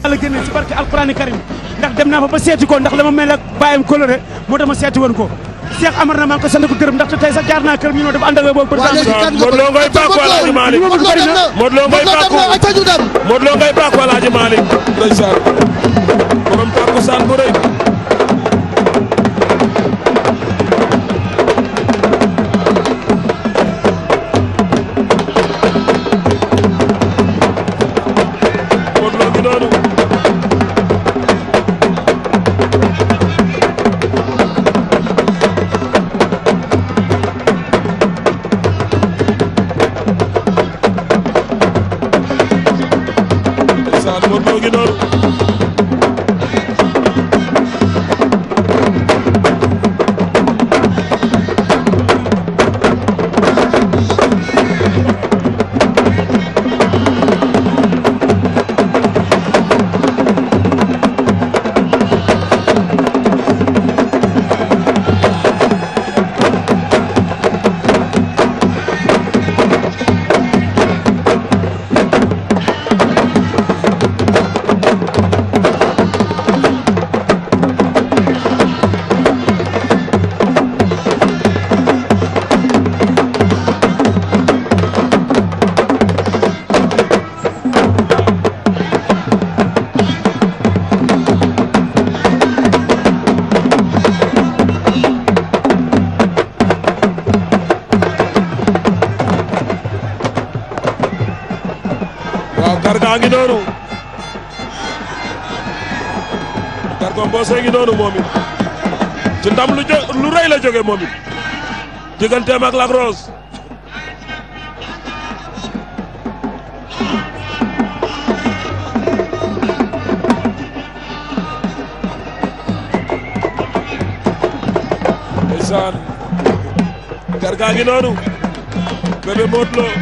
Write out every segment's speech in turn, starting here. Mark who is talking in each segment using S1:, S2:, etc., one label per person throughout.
S1: la génne ci barke alqurani karim ndax dem naa fa ba seeti ko ndax la ma mel ak bàyyam coloré moo tax ma seeti woon ko Cheikh Amar na maa ngi ko sant ko gërëm ndaxte tey sax jaar naa kër mi noo dafa ànd ak boobu
S2: waa léegi kan nga
S3: Modou Lo ngay bàkku Alaaji Malick
S2: Modou Lo dem na
S3: Modou Lo ngay
S2: Modou Lo dem
S3: bàkku
S2: na ayca ñu dem
S3: Modou Lo ngay bàkku Alaaji Malick ndeysaan borom takkusaan bu rëy Modou Lo ngi noonu ndeysaan Modou Lo ngi noonu waaw Garga ngi noonu Garga Mbossé ngi noonu moom it ci ndam lu jo lu rëy la jóge moom it digganteem ak Lac Rose ndeysaan Garga ngi noonu bébé Modou Lo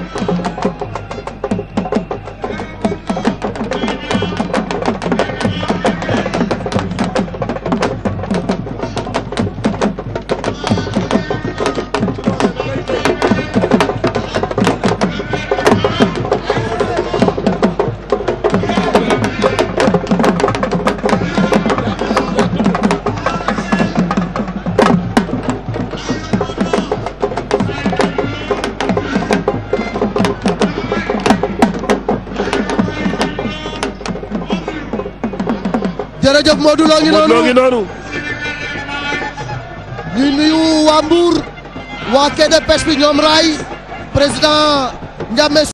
S2: jërëjëf Modou Lo ngi
S3: Modou Lo ngi
S2: noonu
S3: noonu
S2: ñuy nuyu waa Mbour waa quai de pêche bi ñoom Ray président Ndiame